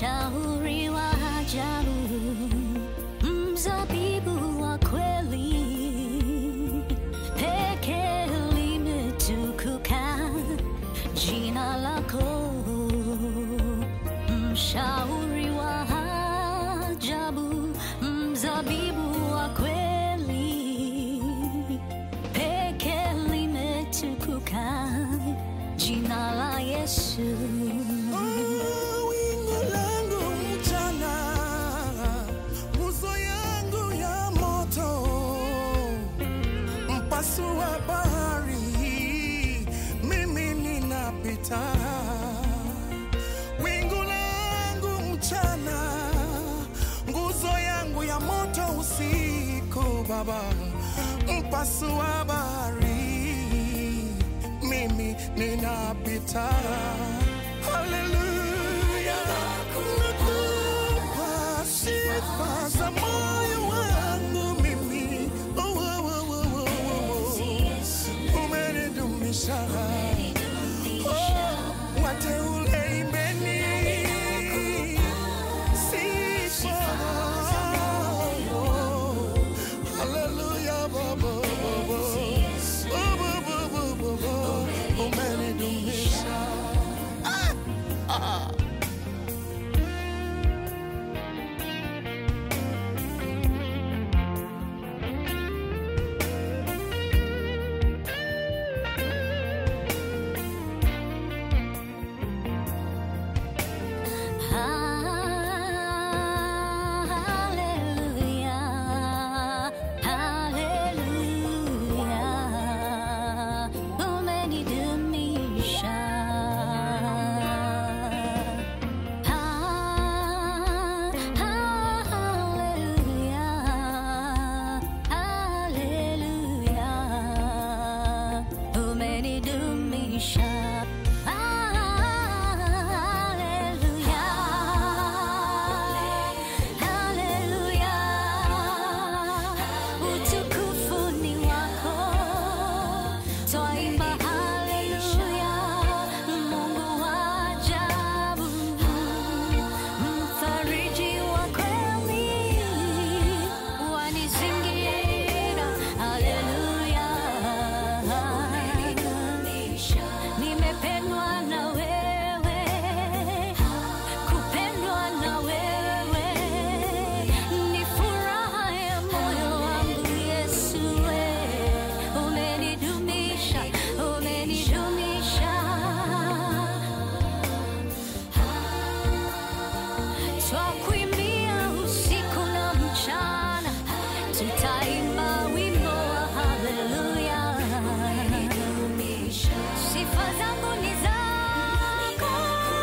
mshauri wa ajabu, mzabibu wa kweli, peke limetukuka jina lako, mshauri wa ajabu, mzabibu wa kweli, peke limetukuka jina la Yesu. Wingu langu mchana, nguzo yangu ya moto, mpasua bahari, mimi ninapita. Wingu langu mchana, nguzo yangu ya moto usiku, Baba, mpasua bahari, mimi ninapita. Haleluya, nakupa sifa za moyo wangu mimi. Oh, oh, oh, oh, oh, oh. Umenidumisha, oh, wateule imbeni sifa. Oh, haleluya, Baba, Baba. Oh, Baba, Baba, Baba. Umenidumisha. Hallelujah, hallelujah, umenidumisha. Ha- Hallelujah, hallelujah, umenidumisha. Hallelujah, hallelujah, utukufu ni wako, twaimba hallelujah, Mungu wa ajabu, mfariji wa kweli, wanizingira, hallelujah, nimependwa na wewe, kupendwa na wewe ni furaha ya moyo wangu Yesu, we umenidumisha, umenidumisha. Twakuimbia usiku na mchana, tutaimba wimbo wa haleluya. Sifa zangu ni zako,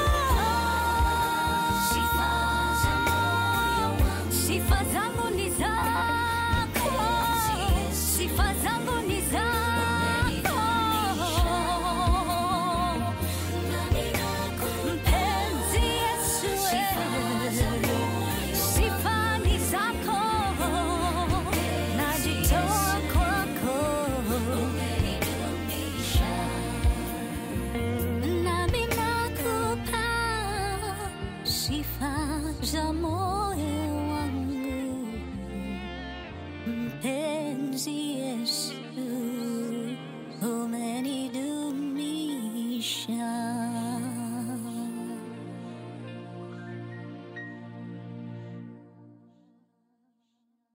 sifa zangu ni zako, sifa zangu ni zako. Mpenzi Yesu, sifa ni zako, najitoa kwako. Nami nakupa sifa za moyo wangu, mpenzi